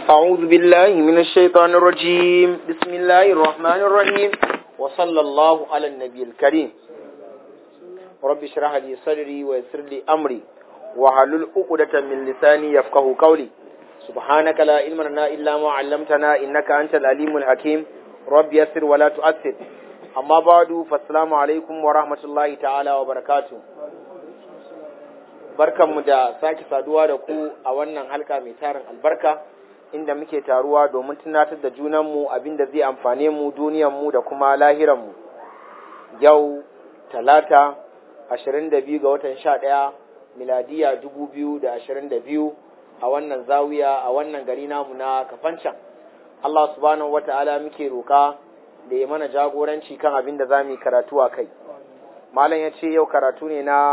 أعوذ بالله من الشيطان الرجيم بسم الله الرحمن الرحيم وصلى الله على النبي الكريم رب اشرح لي صدري ويسر لي أمري وحلل عقدة من لساني يفقه قولي سبحانك لا علم لنا إلا ما علمتنا إنك أنت العليم الحكيم رب يسر ولا تؤثر أما بعد فالسلام عليكم ورحمة الله تعالى وبركاته barkanmu da sake saduwa da ku a wannan halka mai tarin albarka inda muke taruwa domin tunatar da junanmu abinda zai amfane mu duniyanmu da kuma lahiranmu yau talata 22 ga watan 11 miladiya 2022 a wannan zawiya a wannan gari namu na kafancan Allah subhanahu wata'ala muke roka da ya mana jagoranci kan abin da za mu yi karatu a kai malam ya ce yau karatu ne na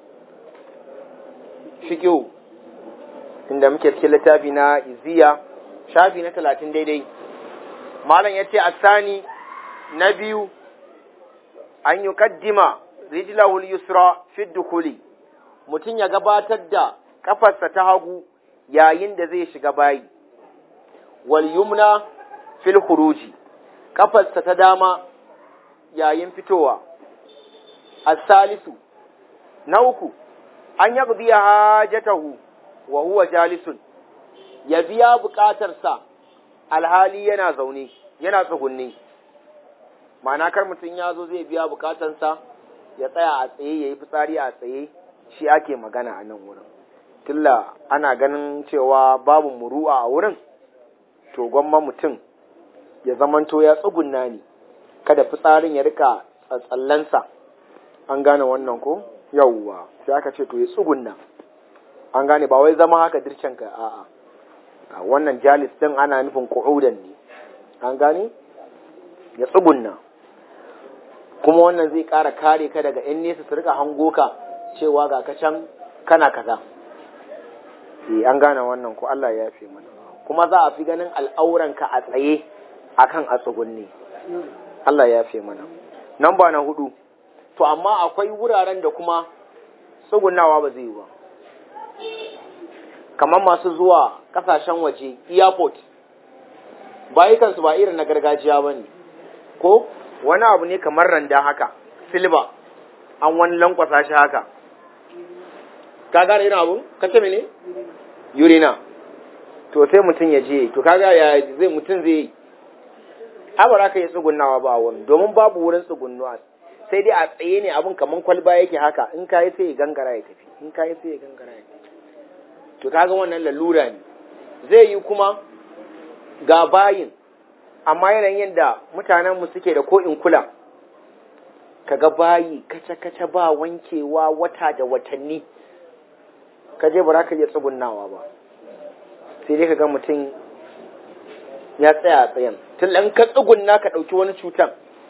fiƙiu inda muke cikin littafi na iziya shafi na talatin daidai malam ya ce a sani na biyu an yi kaddima rijlahul yusra fi dukuli mutum ya gabatar da kafarsa ta hagu yayin da zai shiga bayi wal yumna fil khuruji kafarsa ta dama yayin fitowa as-salisu na uku an yaqdi hajatahu wa huwa jalisun ya biya bukatarsa alhali yana zaune yana tsugunni ma'ana kar mutum ya zo zai biya bukatarsa ya tsaya a tsaye ya yi fitsari a tsaye shi ake magana a nan wurin tilla ana ganin cewa babu muru'a a wurin to gwamma mutum ya zamanto ya tsugunna ne kada fitsarin ya rika tsatsallansa an gane wannan ko yawwa sai aka ce to ya tsugunna an gane ba wai zama haka dircen ka a'a wannan jalis din ana nufin qu'udan ne an gane ya tsugunna kuma wannan zai ƙara kare ka daga yan nesa su rika hango ka cewa ga ka can kana kaza eh an gane wannan ko Allah ya yafe mana kuma za a fi ganin al'auranka a tsaye akan a tsugunne Allah ya yafe mana namba na hudu to amma akwai wuraren da kuma tsugunawa ba zai yi ba kamar masu zuwa kasashen waje airport bayukansu ba irin na gargajiya ba ne ko wani abu ne kamar randa haka silba an wani lankwasa shi haka ka gane irin abu ka ce mene urina to sai mutum ya je to kaga ya zai mutum zai yi abara ka yi tsugunawa ba wani domin babu wurin tsugunnuwa sai dai a tsaye ne abin kamar kwalba yake haka in ka yi sai ya gangara ya tafi in ka yi sai ya gangara ya tafi to kaga wannan lalura ne zai yi kuma ga bayin amma yanayin yadda mutanen mu suke da ko in kula kaga bayi kace kace ba wankewa wata da watanni ka je ba za ka iya tsugunnawa ba sai dai kaga mutum ya tsaya a tsayen tun ɗan ka tsugunna ka ɗauki wani cutan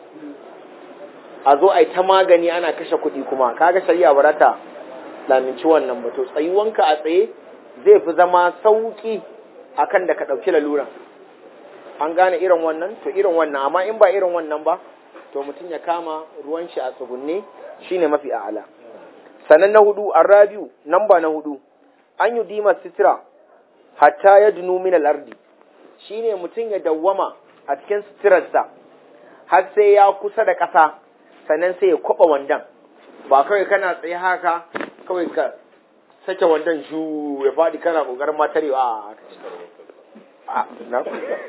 a zo a yi ta magani ana kashe kuɗi kuma kaga shari'a ba ta laminci wannan ba to tsayuwanka a tsaye zai fi zama sauƙi akan da ka ɗauki laluran an gane irin wannan to irin wannan amma in ba irin wannan ba to mutum ya kama ruwan shi a tsugunne shine mafi a'ala sannan na hudu arrabiu namba na hudu an yi dima sitira hatta ya dunu min al-ardi shine mutum ya dawwama a cikin suturarsa har sai ya kusa da ƙasa sannan sai ya kwaba wandan ba kawai kana tsaye haka kawai ka sake wandan shu ya faɗi kana ƙoƙarin matarewa a na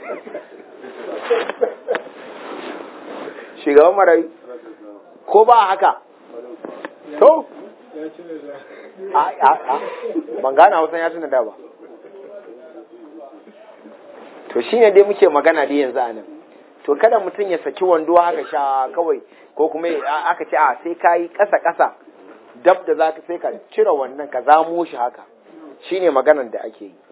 shugaban marayu ko ba haka to ban gane hausan ya tuna da ba to shine dai muke magana dai yanzu a nan to kada mutum ya saki wando haka sha kawai ko kuma aka ce a sai ka yi ƙasa-ƙasa dab da za ka sai ka cire wannan ka zamo shi haka shine maganan da ake yi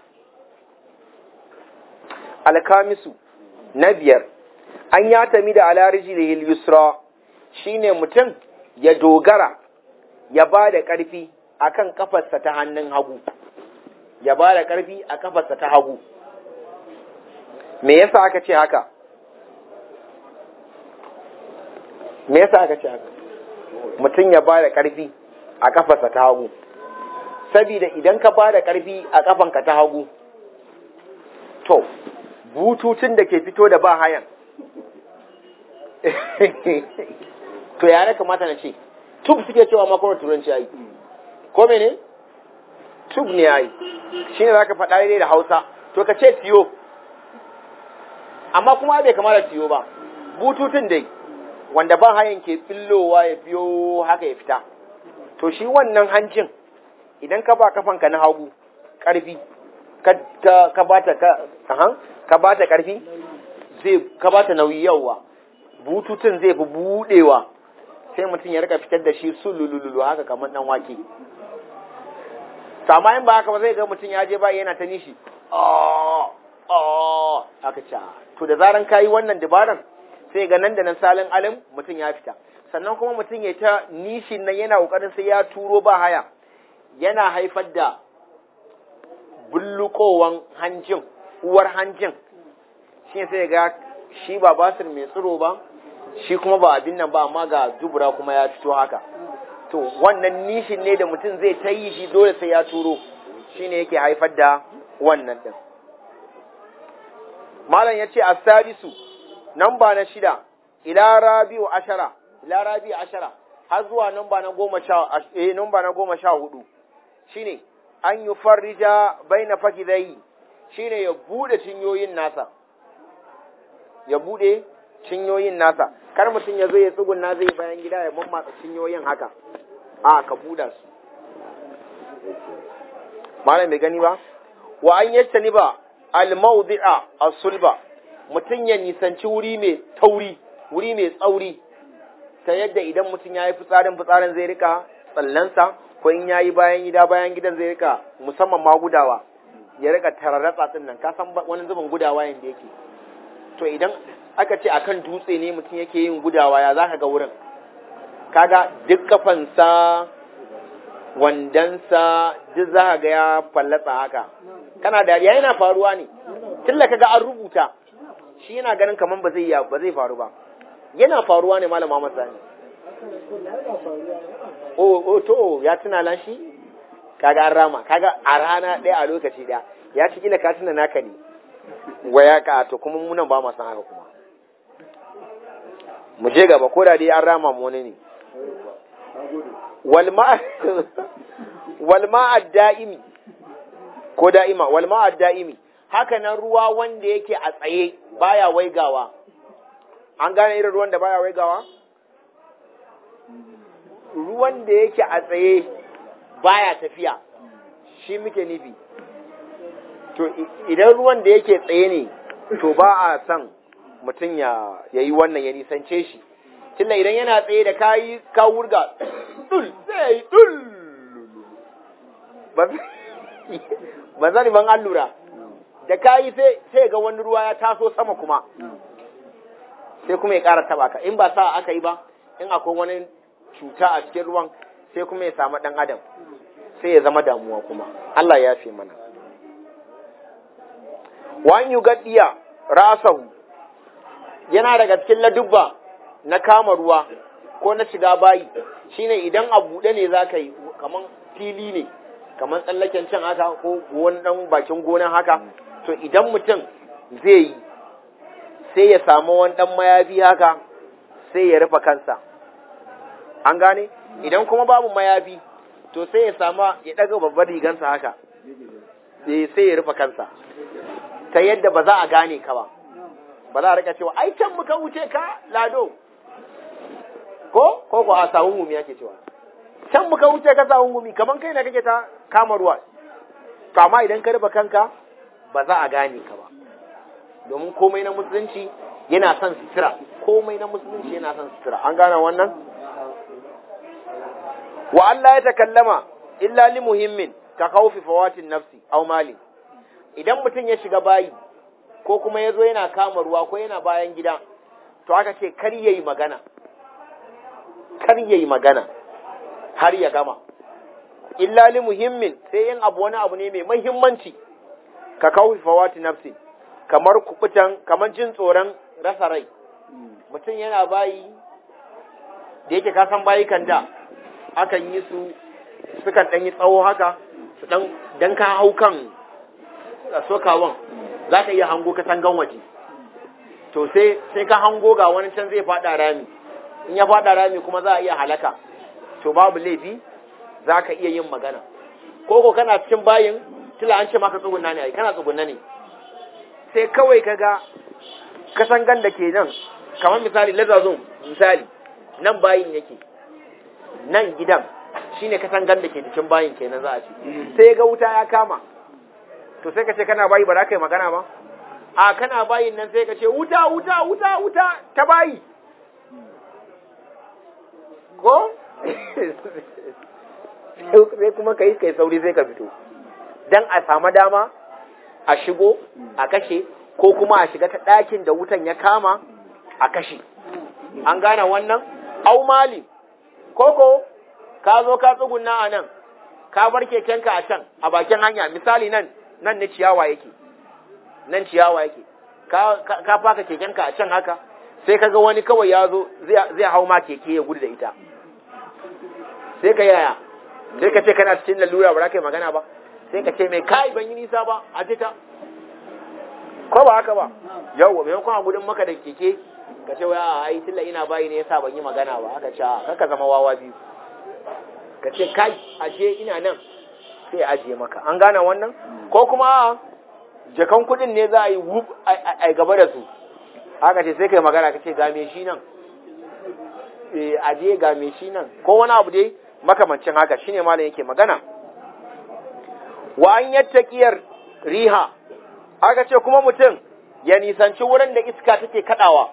alkamisu na biyar an ya tami da alariji da yusra shine mutum ya dogara ya ba da ƙarfi a kan kafarsa ta hannun hagu ya ba da ƙarfi a kafarsa ta hagu me yasa aka ce haka me yasa aka ce haka mutum ya ba da ƙarfi a kafarsa ta hagu saboda idan ka ba da ƙarfi a kafanka ta hagu to to bututun da ke fito da ba hayan to yare kamata na ce tub suke cewa makon turanci ai ko mene tub ne ai shi ne za ka faɗa daidai da hausa to ka ce tiyo amma kuma bai kama da tiyo ba bututun dai wanda ba hayan ke fillowa ya biyo haka ya fita to shi wannan hancin idan ka ba kafanka na hagu ƙarfi ka ba ta ka ba ta ƙarfi zai ka ba ta nauyi yawa bututun zai fi budewa sai mutum ya rika fitar da shi sulululu haka kamar dan wake sama in ba haka ba zai ga mutum ya je ba yana ta nishi aka ca to da zaran kayi wannan dabaran sai ga nan da nan salin alim mutum ya fita sannan kuma mutum ya ta nishin nan yana kokarin sai ya turo ba haya yana haifar da bullukowan hancin uwar hancin shi sai ga shi ba basir mai tsiro ba shi kuma ba abin nan ba amma ga dubura kuma ya fito haka to wannan nishin ne da mutum zai ta yi shi dole sai ya turo shi ne yake haifar da wannan ɗin malam ya ce astarisu nan ba na shida ila rabi'u ashara ila rabi'u ashara har zuwa nan ba na goma sha eh nan ba na goma sha hudu shine an yi farrija baina fakidai shine ya bude cinyoyin nasa ya bude cinyoyin nasa kar mutum ya zo ya tsugunna zai bayan gida ya mammatsa cinyoyin haka a ka buda su malam bai gani ba wa an yattani ba al-mawdi'a as-sulba mutum ya nisanci wuri mai tauri wuri mai tsauri ta yadda idan mutum ya yi fitsarin fitsarin zai rika tsallansa ko in ya yi bayan gida bayan gidan zai rika musamman ma gudawa ya rika tararratsa din nan ka san wani zubin gudawa yanda yake to idan aka ce akan dutse ne mutum yake yin gudawa ya zaka ga wurin kaga duk kafansa wandansa duk za ka ga ya fallatsa haka kana dariya yana faruwa ne tilla kaga an rubuta shi yana ganin kaman ba zai ba zai faru ba yana faruwa ne malama masani o o to ya tuna lan shi kaga an rama kaga a rana ɗaya a lokaci ɗaya ya ci kila ka tuna naka ne waya ka to kuma munan ba ma san haka kuma mu je gaba ko da dai an rama mu wani ne walma da'imi ko da'ima walma da'imi haka nan ruwa wanda yake a tsaye baya waigawa an gane irin ruwan da baya waigawa ruwan da yake a tsaye baya tafiya shi muke nufi to idan ruwan da yake tsaye ne to ba a son mutum ya yi wannan ya nisance shi tunda idan yana tsaye da kayi ka wurga dul sai dul ba zani ban allura da kayi sai sai ga wani ruwa ya taso sama kuma sai kuma ya ƙara taba ka in ba sa aka yi ba in akwai wani cuta a cikin ruwan sai kuma ya samu ɗan adam sai ya zama damuwa kuma Allah ya fi mana wa an yugaddiya rasahu yana daga cikin ladubba na kama ruwa ko na shiga bayi shine idan a buɗe ne za ka yi kaman fili ne kaman tsallaken can haka ko wani ɗan bakin gona haka to idan mutum zai yi sai ya samu wani ɗan mayafi haka sai ya rufe kansa an gane idan kuma babu mayafi to sai ya samu ya ɗaga babbar rigansa haka sai ya rufe kansa ta yadda ba za a gane ka ba ba za a rika cewa ai can muka wuce ka lado ko ko ko a sawun gumi yake cewa can muka wuce ka sawun gumi kaman kai na kake ta kama ruwa kama idan ka rufe kanka ba za a gane ka ba domin komai na musulunci yana son sutura komai na musulunci yana son sutura an gane wannan wa Allah ya takallama illa li muhimmin ka khawfi fawatin nafsi aw mali idan mutum ya shiga bayi ko kuma ya zo yana kama ruwa ko yana bayan gida to aka ce kar yayi magana kar yayi magana har ya gama illa li muhimmin sai yin abu wani abu ne mai muhimmanci ka kawo fawati nafsi kamar kubutan kamar jin tsoron rasa rai mutum yana bayi da yake kasan bayi kan da akan yi su sukan ɗan yi tsawo haka su ɗan dan ka hau kan sokawan za ka iya hango katangan waje to sai sai ka hango ga wani can zai fada rami in ya fada rami kuma za a iya halaka to babu laifi za ka iya yin magana ko ko kana cikin bayin tila an ce maka tsugunna ne ai kana tsugunna ne sai kawai ka ga katangan da ke nan kamar misali lazazun misali nan bayin yake nan gidan shine katangan da ke cikin bayin kenan za a ce sai ga wuta ya kama to sai ka ce kana bayi ba za ka yi magana ba a kana bayin nan sai ka ce wuta wuta wuta wuta ta bayi ko sai kuma ka yi kai sauri sai ka fito dan a samu dama a shigo a kashe ko kuma a shiga ta ɗakin da wutan ya kama a kashe an gane wannan au mali koko ka zo ka tsugunna a nan ka bar kekenka a can a bakin hanya misali nan nan ne ciyawa yake nan ciyawa yake ka faka kekenka a can haka sai kaga wani kawai ya zo zai hau ma keke ya gudu da ita sai ka yaya sai ka ce kana cikin lalura ba za ka yi magana ba sai ka ce mai kai ban yi nisa ba a fita ko ba haka ba yau maimakon a gudun maka da keke ka ce waya ai tilla ina bayi ne yasa ban yi magana ba aka ce kaka zama wawa biyu ka ce kai ashe ina nan sai ajiye maka an gane wannan ko kuma jakan kudin ne za a yi wuf a gaba da su haka ce sai kai magana ka ce game shi nan eh aje game shi nan ko wani abu dai makamancin haka shine malam yake magana wa an yattaqiyar riha aka ce kuma mutum ya nisanci wurin da iska take kadawa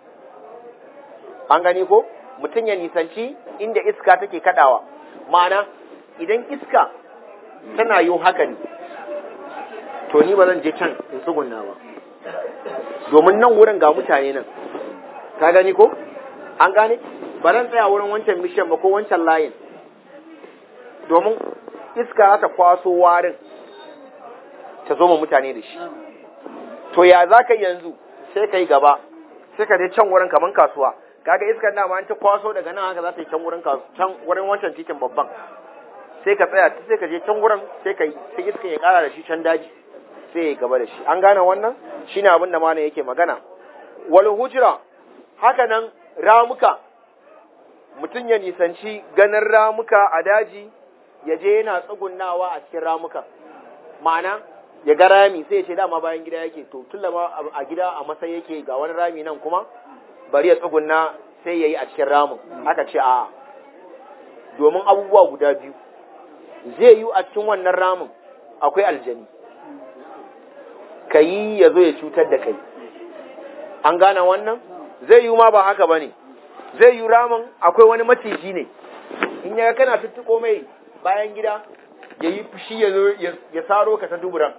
an gani ko mutum ya nisanci inda iska take kadawa ma'ana idan iska tana yi haka ne to ni ba zan je can in tsugunna ba domin nan wurin ga mutane nan ka gani ko an gane ba zan tsaya wurin wancan mishan ba ko wancan layin domin iska ta kwaso warin ta zo ma mutane da shi to ya za ka yanzu sai ka yi gaba sai ka je can wurin kaman kasuwa kaga iskar dama an ta kwaso daga nan haka za ta yi can wurin can wurin wancan titin babban sai ka tsaya sai ka je can wurin sai ka sai iskar ya kara da shi can daji sai ya gaba da shi an gane wannan shine abin da malam yake magana wal hujra haka nan ramuka mutum ya nisanci ganin ramuka a daji ya je yana tsugunnawa a cikin ramuka ma'ana ya ga rami sai ya ce dama bayan gida yake to tun ma a gida a masai yake ga wani rami nan kuma bari ya tsugunna sai ya yi a cikin ramin aka ce a domin abubuwa guda biyu zai yi a cikin wannan ramin akwai aljani ka yi ya zo ya cutar da kai an gane wannan zai yi ma ba haka ba ne zai yi ramin akwai wani maciji ne in yaga kana tuttuko mai bayan gida ya yi fushi ya zo ya saro ka ta duburan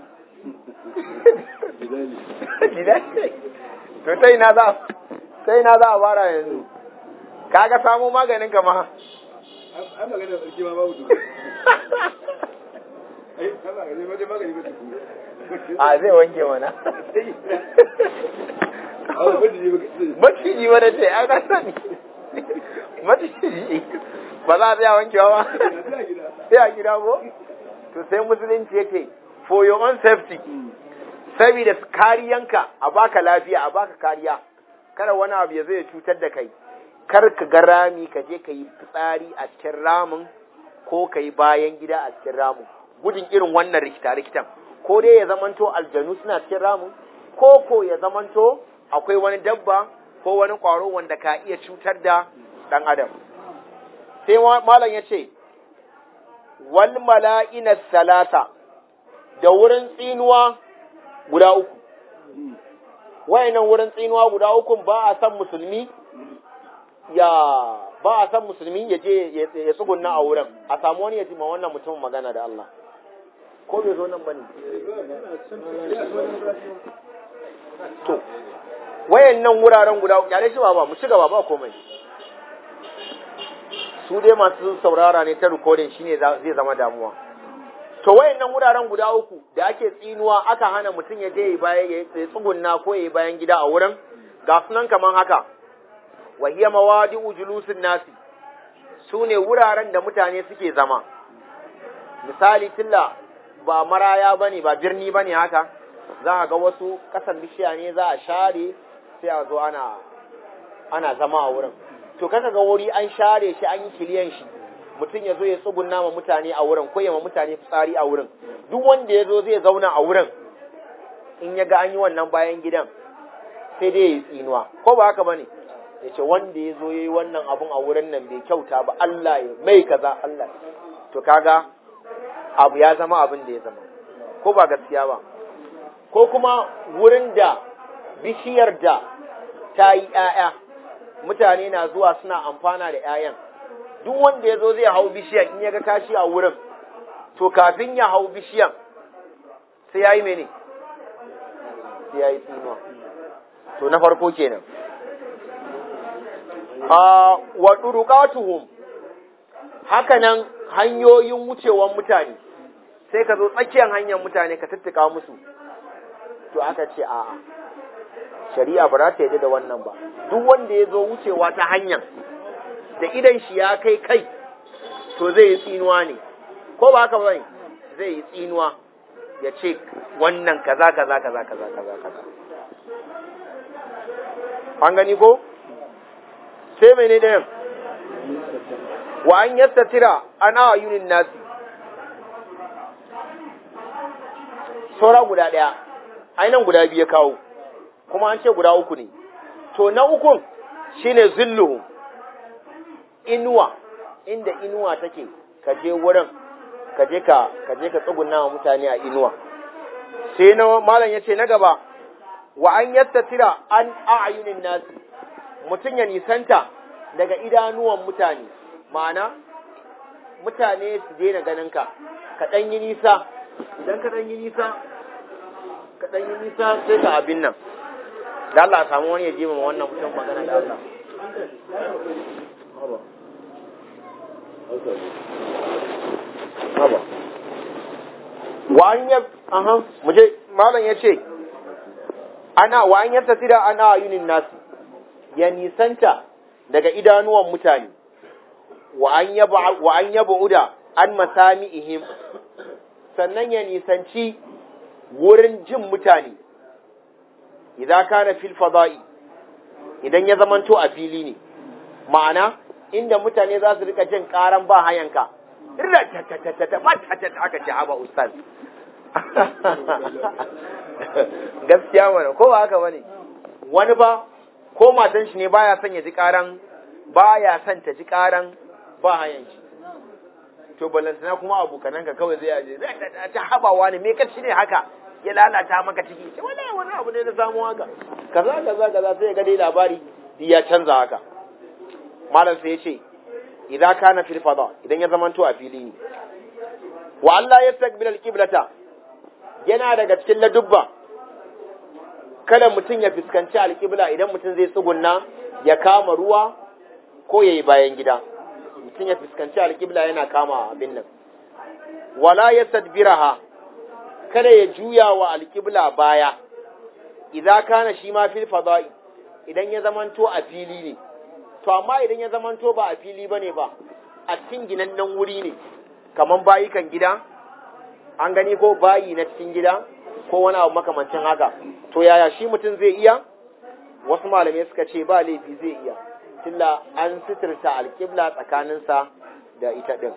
to ta ina za ta ina za a fara yanzu kaga samu maganin ka ma an maganin sarki ma babu duka ai Allah ne ma magani ba a zai wanke mana maciji wani ce ai na sani maciji ba za a tsaya wankewa ba sai a gida ko to sai musulunci yake for your own safety saboda kariyanka a baka lafiya a baka kariya kada wani abu ya zo ya cutar da kai kar ka ga rami ka je ka yi fitsari a cikin ramin ko ka yi bayan gida a cikin ramin gudun irin wannan rikita rikitan ko dai ya zamanto aljanu suna cikin ramin ko ko ya zamanto akwai wani dabba ko wani kwaro wanda ka iya cutar da dan adam sai malam ya ce wal mala'ina salata da wurin tsinuwa guda uku wayannan wurin tsinuwa guda uku ba a san musulmi ya ba a san musulmi ya je ya tsugunna a wurin a samu wani ya ma wannan mutumin magana da Allah ko bai zo nan bane to wayannan wuraren guda uku kyale shi ba ba mu ci gaba ba komai su dai masu saurara ne ta recording shine zai zama damuwa to wayannan wuraren guda uku da ake tsinuwa aka hana mutum ya je bayan ya tsugunna ko ya bayan gida a wurin ga sunan kaman haka wa hiya mawadi'u julusin nasi su ne wuraren da mutane suke zama misali tilla ba maraya bane ba birni bane haka za a ga wasu ƙasan bishiya ne za a share sai a zo ana ana zama a wurin to kaka ga wuri an share shi an yi kiliyan shi mutum ya zo ya tsugunna ma mutane a wurin ko ya ma mutane fitsari a wurin duk wanda ya zo zai zauna a wurin in ya ga an yi wannan bayan gidan sai dai ya yi tsinuwa ko ba haka bane ya ce wanda ya zo ya yi wannan abun a wurin nan bai kyauta ba Allah ya mai kaza Allah to kaga abu ya zama abin da ya zama ko ba gaskiya ba ko kuma wurin da bishiyar da ta yi ‘ya'ya mutane na zuwa suna amfana da ‘ya'yan duk wanda ya zo zai hau bishiyan in ya ga kashi a wurin to kafin ya hau bishiyan sai ya yi mene sai ya yi tsinuwa to na farko kenan a wa ɗuruƙatuhum hakanan hanyoyin wucewan mutane sai ka zo tsakiyar hanyar mutane ka tattuka musu to aka ce a'a shari'a ba za ta yadda da wannan ba duk wanda ya zo wucewa ta hanyar da idan shi ya kai kai to zai yi tsinuwa ne ko ba haka bane zai yi tsinuwa ya ce wannan kaza kaza kaza kaza kaza kaza an gani ko sai mene ɗayan wa an yastatira ana ayunin nasi saura guda ɗaya ainihin guda biyu ya kawo kuma an ce guda uku ne to na ukun shine zilluhum inuwa inda inuwa take ka je wurin ka je ka ka je ka tsuguna wa mutane a inuwa sai na malam yace na gaba wa an yastatira an a'yunin nasi mutum ya nisanta daga idanuwan mutane ma'ana mutane su daina ganin ka ka dan yi nisa idan ka dan yi nisa ka dan yi nisa sai ka abin nan da Allah a samu wani ya je ma wannan mutum magana da Allah Haba. Wa an yab, aha, muje, malam ya ce, ana wa an yabta tira ana yunin nasi, ya nisanta daga idanuwan mutane, wa an yaba uda an masami ihim, sannan ya nisanci wurin jin mutane, idan kana fil fada'i idan ya zamanto a fili ne, ma'ana inda mutane za su rika jin karan ba hayanka, irra ta aka ce haba ustaz. Gaskiya mana, ko ba haka bane, wani ba, ko matan shi ne baya son ya ji karan, baya son ta ji karan ba hayan shi. To balantana kuma abokanan ka kawai zai yaje, ta habawa ne, me ka ne haka, ya lalata maka ciki, ce wani wani abu ne na samu haka, kaza kaza kaza sai ya ga dai labari, ya canza haka. malam sai ya ce idan kana fil fada idan ya zamanto a fili ne wa Allah ya takbil alqiblata yana daga cikin ladubba kada mutum ya fuskanci alqibla idan mutum zai tsugunna ya kama ruwa ko yayi bayan gida mutum ya fuskanci alqibla yana kama abin nan wala yastadbiraha kada ya juya wa alqibla baya idan kana shi ma fil fada'i idan ya zamanto a fili ne to amma idan ya zamanto ba a fili bane ba a cikin ginannen wuri ne kaman bayi kan gida an gani ko bayi na cikin gida ko wani abu makamancin haka to yaya shi mutum zai iya wasu malamai suka ce ba laifi zai iya tilla an sitirta alƙibla tsakaninsa da ita ɗin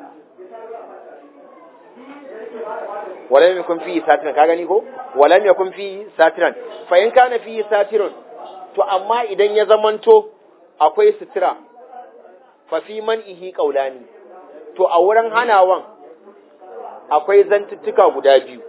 walam yakun fi satiran ka gani ko walam yakun fi satiran fa in kana fi satirun to amma idan ya zamanto akwai sutura fafi man ihi ƙaulani to a wurin hanawan akwai zantuttuka guda biyu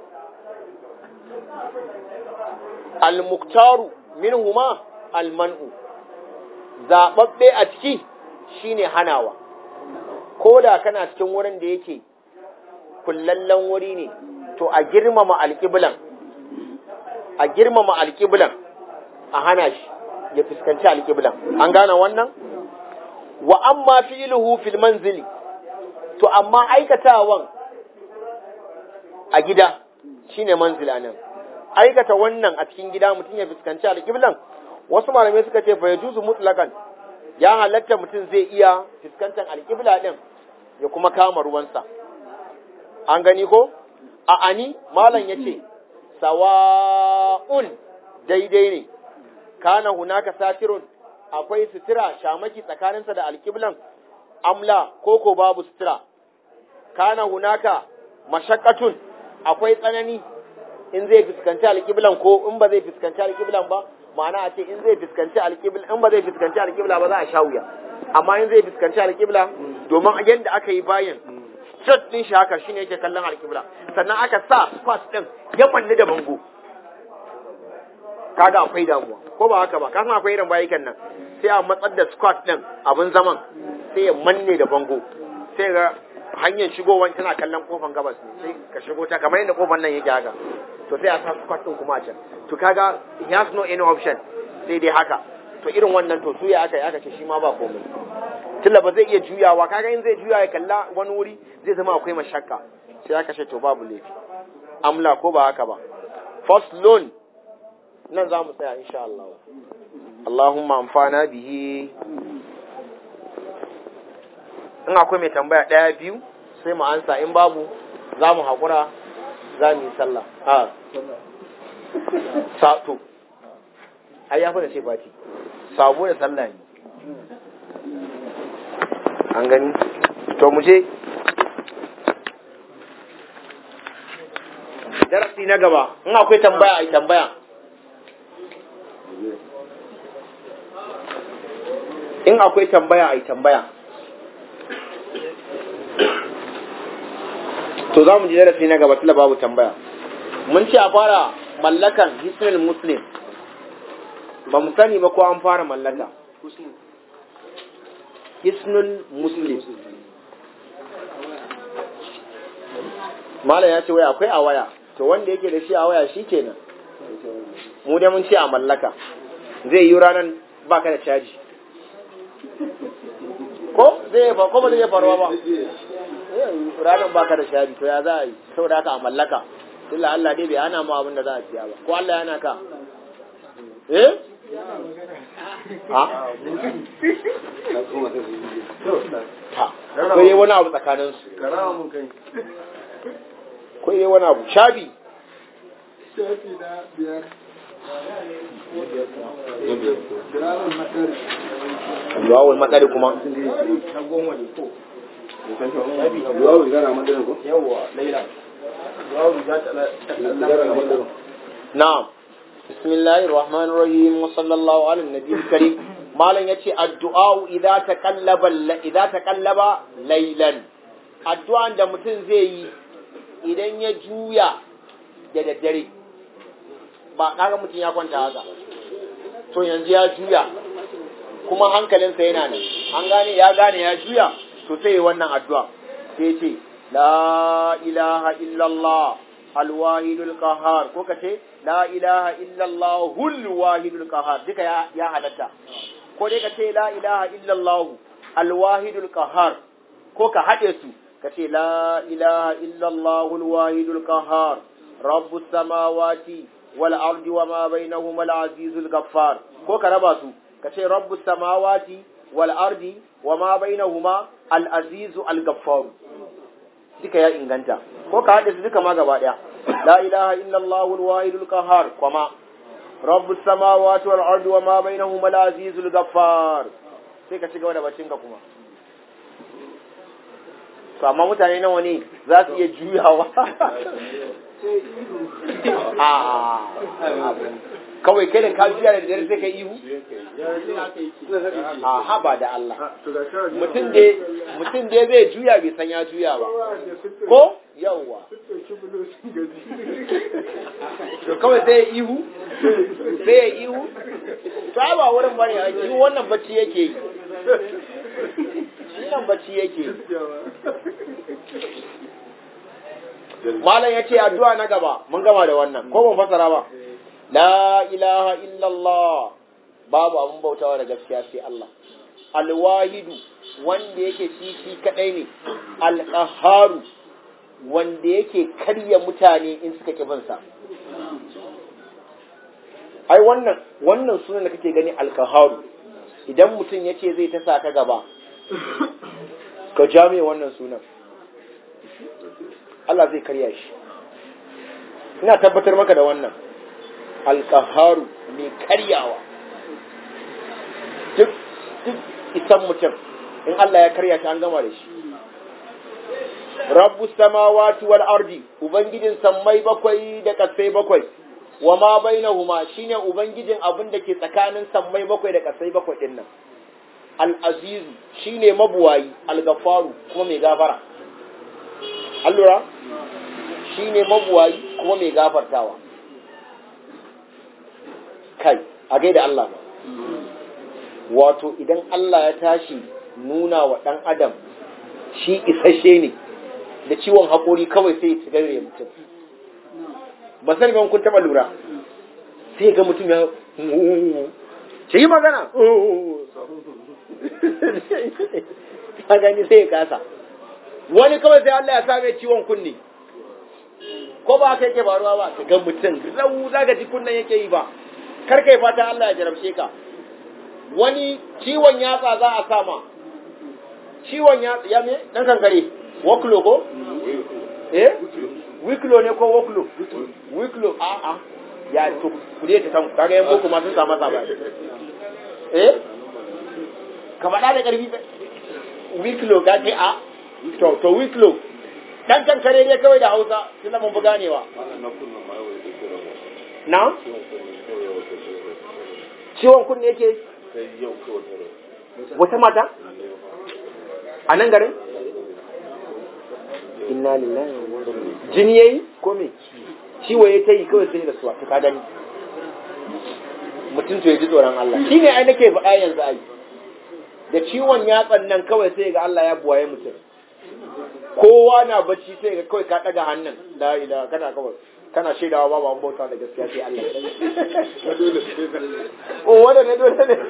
al-muktaru minhuma al-man'u zaɓaɓɓe a ciki shine hanawa ko da kana cikin wurin da yake kullallen wuri ne to a girmama alƙiblan a girmama alƙiblan a hana shi ya fuskanci alƙiblan an gane wannan wa amma fi'luhu fil manzili to amma aikatawan a gida shine manzila nan aikata wannan a cikin gida mutum ya fuskanci alƙiblan wasu malamai suka ce fa yajuzu mutlaqan ya halatta mutum zai iya fuskantar alƙibla din ya kuma kama ruwansa an gani ko a ani malam yace sawa'un daidai ne kana hunaka satirun akwai sutura shamaki tsakaninsa da alƙiblan amla ko ko babu sutura kana hunaka mashaqqatun akwai tsanani in zai fuskanci alƙiblan ko in ba zai fuskanci alƙiblan ba ma'ana a ce in zai fuskanci alƙibla in ba zai fuskanci alƙibla ba za a sha wuya amma in zai fuskanci alƙibla domin yadda aka yi bayan shot din shi haka shine yake kallon alƙibla sannan aka sa squat din ya manne da bango kaga akwai damuwa ko ba haka ba ka san akwai irin bayikan nan sai a matsar da squat din abin zaman sai ya manne da bango sai ga hanyar shigowan tana kallon kofan gabas ne sai ka shigo ta kamar yadda kofan nan yake haka to sai a sa squat din kuma a can to kaga he has no any option sai dai haka to irin wannan to suya aka yi aka ce shi ma ba komai tunda ba zai iya juyawa kaga in zai juya ya kalla wani wuri zai zama akwai mashakka sai aka ce to babu laifi amla ko ba haka ba first loan nan za mu tsaya insha Allah Allahumma amfana bihi in akwai mai tambaya ɗaya biyu sai mu ansa in babu za mu haƙura za mu yi sallah a sato ai ya fi da ce bati sabo da sallah ne an gani to mu je darasi na gaba in akwai tambaya a yi tambaya in akwai tambaya a yi tambaya to za mu ji darasi na gaba tula babu tambaya mun ce a fara mallakan hisnul muslim ba mu sani ba ko an fara mallaka hisnul muslim malam ya ce wai akwai a waya to wanda yake da shi a waya shi kenan mu dai mun ce a mallaka zai yi ranar baka da caji ko zai ba ko ba zai faruwa ba ranar baka da caji to ya za a yi saboda haka a mallaka illa Allah dai bai hana mu abin da za a siya ba ko Allah yana ka eh ha ta ko yi wani abu tsakanin su Karama mun kai. ko yi wani abu shabi Shafi na biyar. Kiramin makar. duwawul madari kuma Na goma ne ko. Duwawu gara madarin ko? yawa laila Gara madarin. na'am bismillahir rahmanir rahim wa sallallahu ala nabiyil karim malam yace addu'a idza taqallaba idza taqallaba laylan addu'an da mutum zai yi idan ya juya da daddare ba kaga mutum ya kwanta haka to yanzu ya juya kuma hankalinsa yana nan an gane ya gane ya juya to sai yi wannan addu'a sai ce la ilaha illallah alwahidul qahar ko kace la ilaha illallah hul wahidul qahar duka ya, ya halatta ko dai kace la ilaha illallah alwahidul qahar ko ka hade su kace la ilaha illallah alwahidul qahar rabbus samawati wal ardi wama bainahuma al-azizul ghaffar ko ka raba su kace rabbus samawati wal ardi wama bainahuma al-azizu al-ghaffar duka ya inganta ko ka haɗe su duka ma gaba ɗaya la ilaha illallah al-wahidul qahhar kuma rabbus samawati wal ardi wama bainahuma al-azizul ghaffar sai ka ci gaba da bacin ka kuma to amma mutane nawa ne za su iya juyawa a kawai kai da ka juya da dare sai ka ihu a haba da Allah mutum da mutum da zai juya bai san ya juya ba ko yawwa to kawai sai ya ihu sai ya ihu to ai ba wurin bane a ihu wannan bacci yake yi wannan bacci yake yi malam ya ce addu'a na gaba mun gama da wannan ko mun fasara ba la ilaha illallah babu abin bautawa da gaskiya sai Allah alwahidu wanda yake shi shi kadai ne alqaharu wanda yake karya mutane in suka ki bin sa ai wannan wannan sunan da kake gani alqaharu idan mutum yace zai ta sa ka gaba ka jame wannan sunan Allah zai karya shi ina tabbatar maka da wannan alkaharu mai karyawa duk duk isan mutum in Allah ya karya shi an gama da shi rabbu samawati wal ardi ubangijin sammai bakwai da kasai bakwai wa ma bainahuma shine ubangijin abin da ke tsakanin sammai bakwai da kasai bakwai din nan al aziz shine mabuwayi al gafaru kuma mai gafara allura shine mabuwayi kuma mai gafartawa kai a gaida Allah ba wato idan Allah ya tashi nuna wa ɗan adam shi isasshe ne da ciwon haƙori kawai sai ya gare mutum ba sani ban kun taɓa lura sai ga mutum ya ce yi magana ka gani sai ya kasa wani kawai sai Allah ya same ciwon kunne ko ba haka yake faruwa ba ka ga mutum rau za ka ji kunnen yake yi ba kar kai fata Allah ya jarabce ka wani ciwon yatsa za a sama ciwon yatsa ya me dan kankare waklo ko eh wiklo ne ko waklo wiklo a a ya to kude ta san kaga yan boko ma sun samu saba eh ka faɗa da ƙarfi wiklo ka ce a to to wiklo dan kankare ne kawai da Hausa tunda mun buga ganewa na ciwon kunne yake wata mata a nan garin inna lillahi wa inna ilaihi jini yayi ko me ciwo ya ta yi kawai sai da suwa ka gani mutum to ya ji tsoron Allah shine ai nake faɗa yanzu ai da ciwon yatsan nan kawai sai ga Allah ya buwaye mutum kowa na bacci sai ga kawai ka daga hannun la ilaha kana kawai kana shaidawa babu an bauta da gaskiya sai Allah o wanda ne dole ne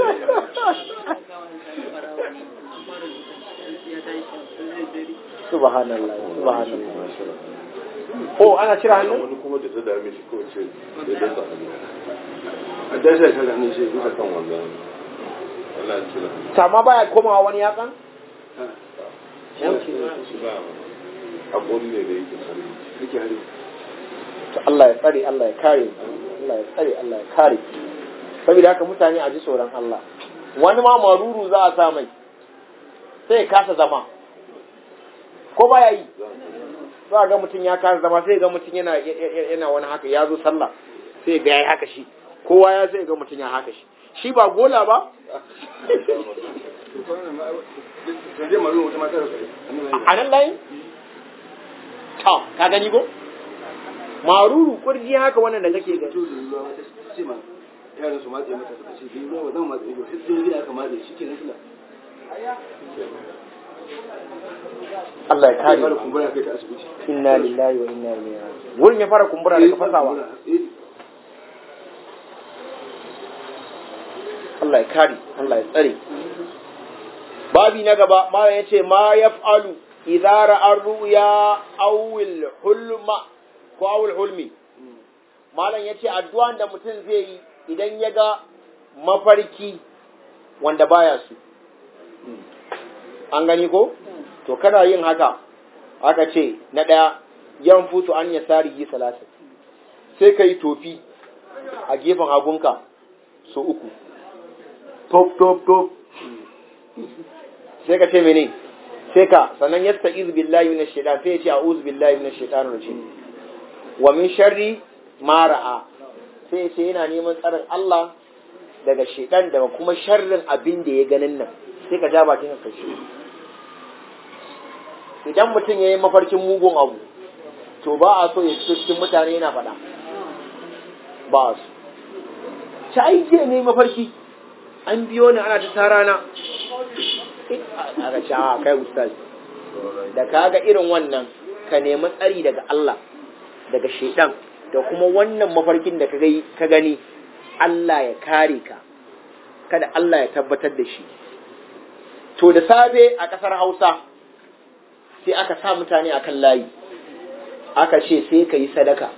subhanallah subhanallah oh ana cire hannun wani kuma da ta dame shi kawai ce da dasa hannu a dasa ta ganin shi bisa kan wannan Allah ya cire sama baya komawa wani yatsan shi ba haƙori ne da yake hari yake hari to Allah ya tsare Allah ya kare Allah ya tsare Allah ya kare saboda haka mutane a ji tsoron Allah wani ma maruru za a sa mai sai ya kasa zama ko baya yi za a ga mutum ya kasa zama sai ga mutum yana yana wani haka ya zo sallah sai ga yayi haka shi kowa ya sai ga mutum ya haka shi shi ba gola ba a nan layin ta ka gani ko maruru kurji haka wannan da kake gani yaran su matse mata suka ce bai ruwa ba zan matse ba sai sun gida aka matse shi kenan suna Allah ya kare fara kumbura kai ta asibiti inna lillahi wa inna ilaihi raji'un wurin ya fara kumbura daga fasawa Allah ya kare Allah ya tsare babi na gaba ma ya ce ma yaf'alu idza ra'a ru'ya aw hulma ko aw hulmi malam yace addu'an da mutum zai yi idan ya ga mafarki wanda baya su an gani ko to kana yin haka aka ce na ɗaya yan futu an ya sari yi salasa sai ka yi tofi a gefen hagunka so uku top top top sai ka ce mene sai ka sannan yasta iz billahi minash shaitan sai ya ce a'udhu billahi minash shaitanir rajim wa min sharri ma ra'a sai ya ce yana neman tsarin Allah daga shaitan daga kuma sharrin abin da ya ganin nan sai ka ja bakin ka shi idan mutum ya yi mafarkin mugun abu to ba a so ya fito cikin mutane yana faɗa ba a so ci aiki ne mafarki an biyo ni ana ta tara na aka ce a kai ustaz da ka ga irin wannan ka nemi tsari daga Allah daga shaidan da kuma wannan mafarkin da ka gani Allah ya kare ka kada Allah ya tabbatar da shi to da safe a ƙasar Hausa sai aka sa mutane akan layi aka ce sai ka yi sadaka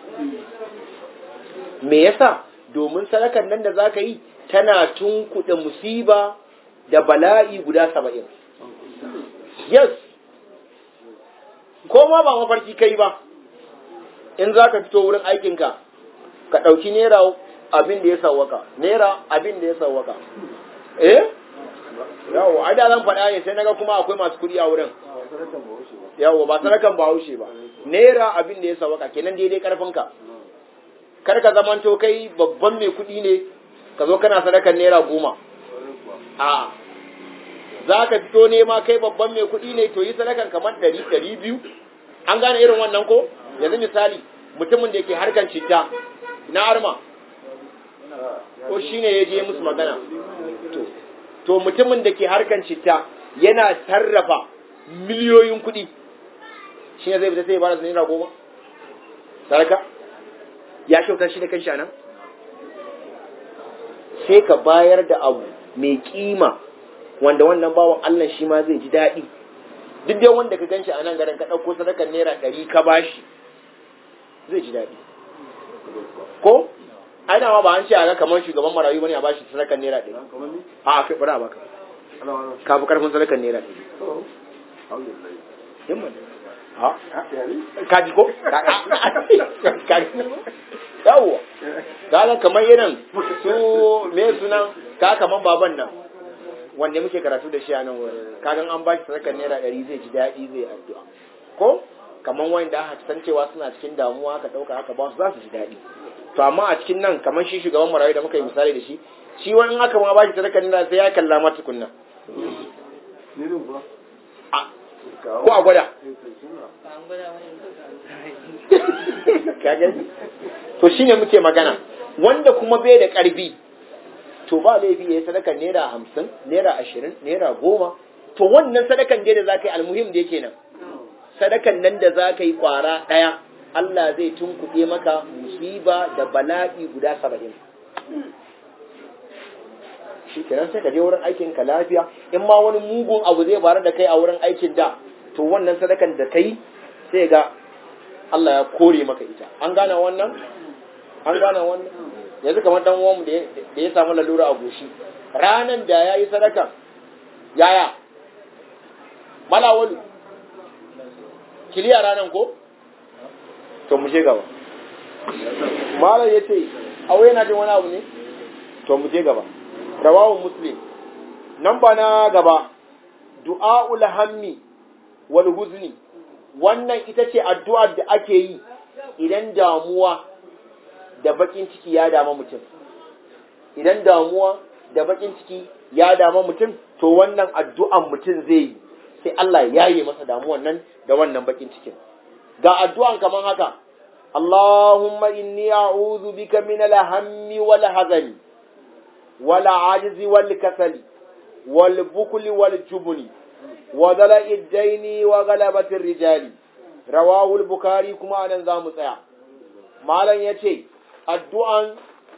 me yasa domin sadakar nan da za ka yi tana tunkuɗe musiba da bala'i guda saba'in yes ko ma ba mafarki kai ba in za ka fito wurin aikinka ka ɗauki naira abin da ya sawwaka naira abin da ya sawwaka eh yawo ai da zan faɗa ne sai naga kuma akwai masu kuɗi a wurin yawo ba sadakan ba haushe ba naira abin da ya sawwaka kenan daidai karfinka kar ka zamanto kai babban mai kuɗi ne ka zo kana sadakan naira goma a za ka fito nema kai babban mai kuɗi ne to yi sadakan kamar ɗari ɗari biyu an gane irin wannan ko yanzu misali mutumin da ke harkan citta na arma ko shi ne ya je musu magana to to mutumin da ke harkan citta yana sarrafa miliyoyin kuɗi shi ne zai fita sai ya bada su naira goma sadaka ya kyautar shi da kan nan sai ka bayar da abu mai kima wanda wannan bawan Allah shi ma zai ji daɗi duk dai wanda ka ganshi a nan garin ka ɗauko sadakar naira ɗari ka bashi zai ji daɗi ko aina ma ba an ce a ga kamar shugaban marayu bane a bashi sadakar naira ɗari a kai bari a baka ka fi karfin sadakar naira ɗari himman ka ji ko ka ji yawwa kaga kamar irin su me sunan ka kamar baban nan wanda muke karatu da shi a nan wurin kagan an ba shi sadakar naira ɗari zai ji daɗi zai addu'a ko kamar wanda aka san cewa suna cikin damuwa aka ɗauka aka ba su za su ji daɗi to amma a cikin nan kamar shi shugaban marayu da muka yi misali da shi shi wani aka ma ba shi sadakar naira sai ya kalla ma tukunna ko a gwada to shine muke magana wanda kuma bai da ƙarfi to ba laifi ya yi sadakar naira hamsin naira ashirin naira goma to wannan sadakan dai da za ka yi almuhim da yake nan sadakan nan da za ka yi kwara ɗaya Allah zai tunkuɗe maka musiba da bala'i guda saba'in shi kenan sai ka je wurin aikin ka lafiya in ma wani mugun abu zai faru da kai a wurin aikin da to wannan sadakan da kai sai ga Allah ya kore maka ita an gane wannan an gane wannan yanzu kamar dan uwanmu da ya samu lalura a goshi ranan da ya yi sadaka yaya malawalu kiliya ranan ko to mu je gaba malam ya ce aure yana jin wani abu ne to mu je gaba rawawun muslim nan ba na gaba du'a'ul hammi wal huzni wannan ita ce addu'ar da ake yi idan damuwa da bakin ciki ya dama mutum idan damuwa da bakin ciki ya dama mutum to wannan addu'an mutum zai yi sai Allah ya yi masa damuwan nan da wannan bakin cikin ga addu'an kaman haka Allahumma inni a'udhu bika min al-hammi wal hazani wal ajzi wal kasali wal bukli wal jubni wa dala'i ad-daini wa ghalabati ar-rijali rawahu al-bukhari kuma anan zamu tsaya malam yace addu'an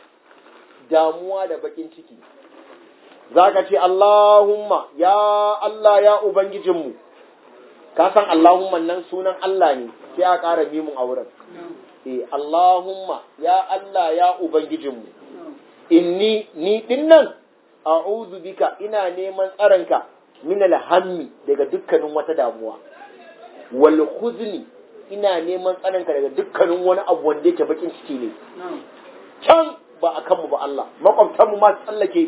damuwa da bakin ciki, za ka ce, Allahumma, ya Allah ya Ubangijinmu, ka san Allahumma nan sunan Allah ne, sai a ƙara mimun a wurin. E, Allahumma, ya Allah ya Ubangijinmu, inni, ni ɗin nan, a'udhu bika ina neman tsaronka min alhammi daga dukkanin wata damuwa, wal huzni ina neman tsaronka daga dukkanin wani abu wanda yake bakin ciki ne. can ba a kanmu ba Allah makwabtanmu ma tsallake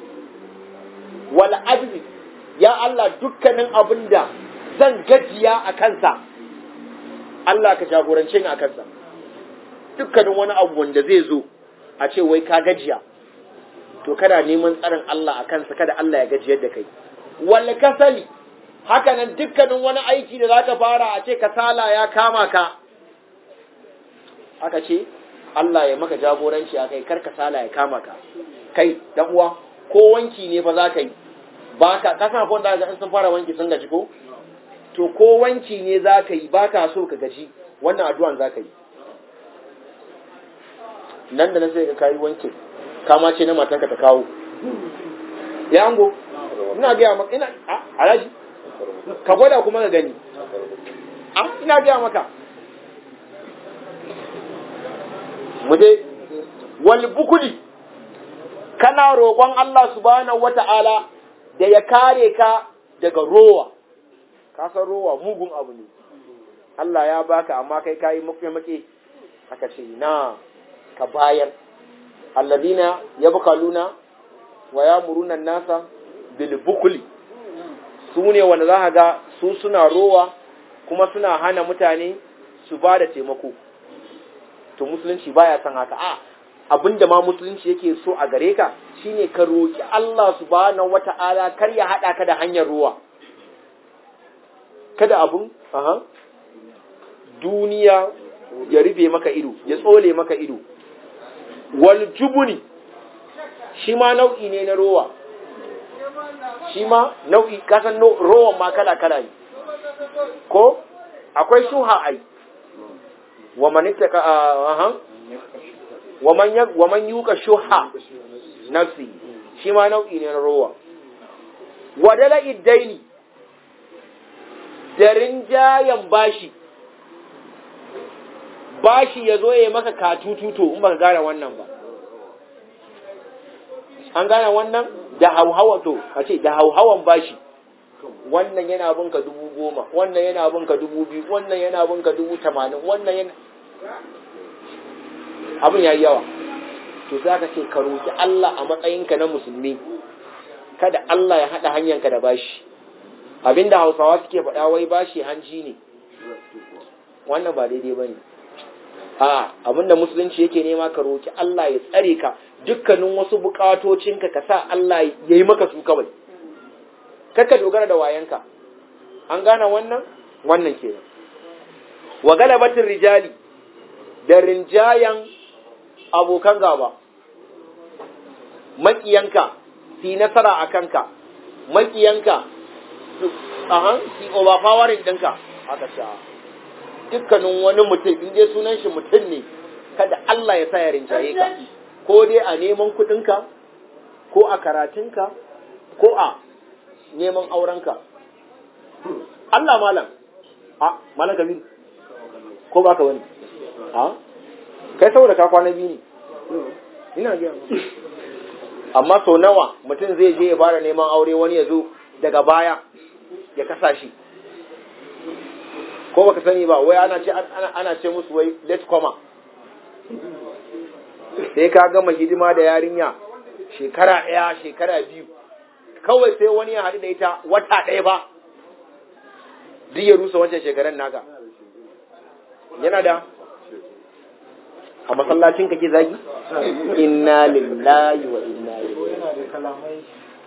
wal ajzi ya Allah dukkanin abin da zan gajiya a kansa Allah ka jagorance ni a kansa dukkanin wani abu wanda zai zo a ce wai ka gajiya to kana neman tsarin Allah a kansa kada Allah ya gajiyar da kai wal kasali haka nan dukkanin wani aiki da zaka fara a ce kasala ya kama ka aka ce Allah ya maka jagoranci a kai karka sala ya kama ka kai dan uwa ko wanki ne fa za ka yi ba ka kasa ko da in sun fara wanki sun gaji ko to ko wanki ne za ka yi ba ka so ka gaji wannan addu'an za ka yi nan da nan sai ka kayi wanki kama ce na matanka ta kawo ya ango ina gaya maka ina a alaji ka gwada kuma ka gani a ina gaya maka mu dai wal bukuli kana roƙon Allah subhanahu wata'ala da ya kare ka daga rowa ka san rowa mugun abu ne Allah ya baka amma kai kayi make make aka ce na ka bayar alladina yabkaluna wa yamuruna nasa bil bukli su ne wanda za ka ga su suna rowa kuma suna hana mutane su ba da taimako to musulunci baya son haka a abinda ma musulunci yake so a gare ka shine ka roki Allah subhanahu wata'ala kar ya hada ka da hanyar ruwa kada abun aha duniya ya rufe maka ido ya tsole maka ido wal jubuni shi ma nau'i ne na rowa shi ma nau'i kasan rowan ma kala kala ne ko akwai shuha ai wa man ittaka aha wa man wa man yuka shuha nafsi shi ma nau'i ne na rowa wadala iddaini da rinjayen bashi bashi ya zo ya maka katututo in baka gane wannan ba an gane wannan da hauhawa to a ce da hauhawan bashi wannan yana bin ka dubu goma wannan yana bin ka dubu biyu wannan yana bin ka dubu tamanin wannan yana abin ya yi yawa to za ka ce ka roki Allah a matsayinka na musulmi kada Allah ya haɗa hanyanka da bashi abinda hausawa suke faɗa wai bashi hanji ne wannan ba daidai ba ne a abinda musulunci yake nema ka roki Allah ya tsare ka dukkanin wasu bukatocinka ka sa Allah ya yi maka su kawai kakka dogara da wayanka an gane wannan wannan kenan wa galabatin rijali da rinjayan abokan gaba makiyanka fi nasara a kanka makiyanka ahan fi overpowering ɗinka haka sha dukkanin wani mutum in dai sunan shi mutum ne kada Allah ya sa ya rinjaye ka ko dai a neman kuɗinka ko a karatunka ko a neman aurenka Allah malam a malam kabiru ko baka wani a kai saboda ka kwana biyu ne ina gaya amma sau nawa mutum zai je ya fara neman aure wani ya zo daga baya ya kasa shi ko baka sani ba wai ana ce ana ce musu wai let koma sai ka gama hidima da yarinya shekara ɗaya shekara biyu kawai sai wani ya haɗu da ita wata ɗaya ba duk ya rusa wancan shekaran naka yana da a masallacin kake zagi inna lillahi wa inna ilaihi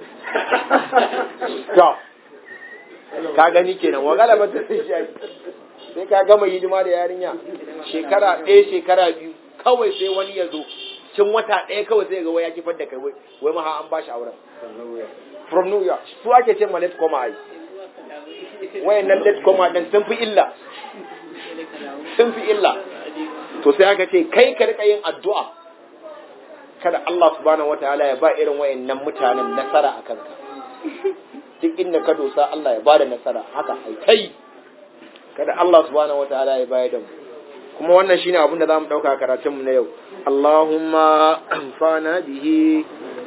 to ka gani kenan wa galaba ta sai sai ka gama hidima da yarinya shekara ɗaya shekara biyu kawai sai wani ya zo cin wata ɗaya kawai sai ga wai ya kifar da kai wai wai maha an bashi auren from New York su ake ce ma let koma ai wayannan let koma din sun fi illa sun fi illa to sai aka ce kai ka rika yin addu'a kada Allah subhanahu wataala ya ba irin wayannan mutanen nasara a kanka duk inda ka dosa Allah ya ba da nasara haka ai kai kada Allah subhanahu wataala ya bayar da mu kuma wannan shine abin da zamu dauka karatun mu na yau Allahumma anfana bihi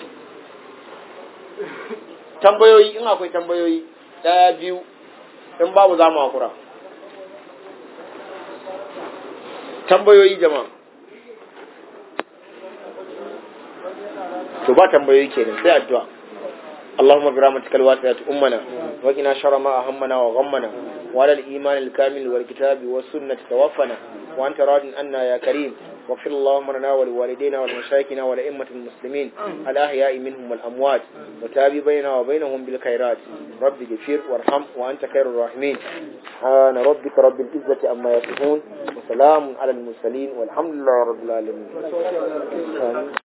tambayoyi in akwai tambayoyi daya biyu in babu za mu hakura tambayoyi jama'a to ba tambayoyi kenan sai addu'a اللهم برحمتك الواسعة أمنا وقنا شر ما أهمنا وغمنا وعلى الإيمان الكامل والكتاب والسنة توفنا وأنت راض عنا يا كريم واغفر اللهم لنا ولوالدينا ولمشايخنا ولأئمة المسلمين الأحياء منهم والأموات وتابي بيننا وبينهم بالخيرات رب اغفر وارحم وأنت خير الراحمين سبحان ربك رب العزة عما يصفون وسلام على المرسلين والحمد لله رب العالمين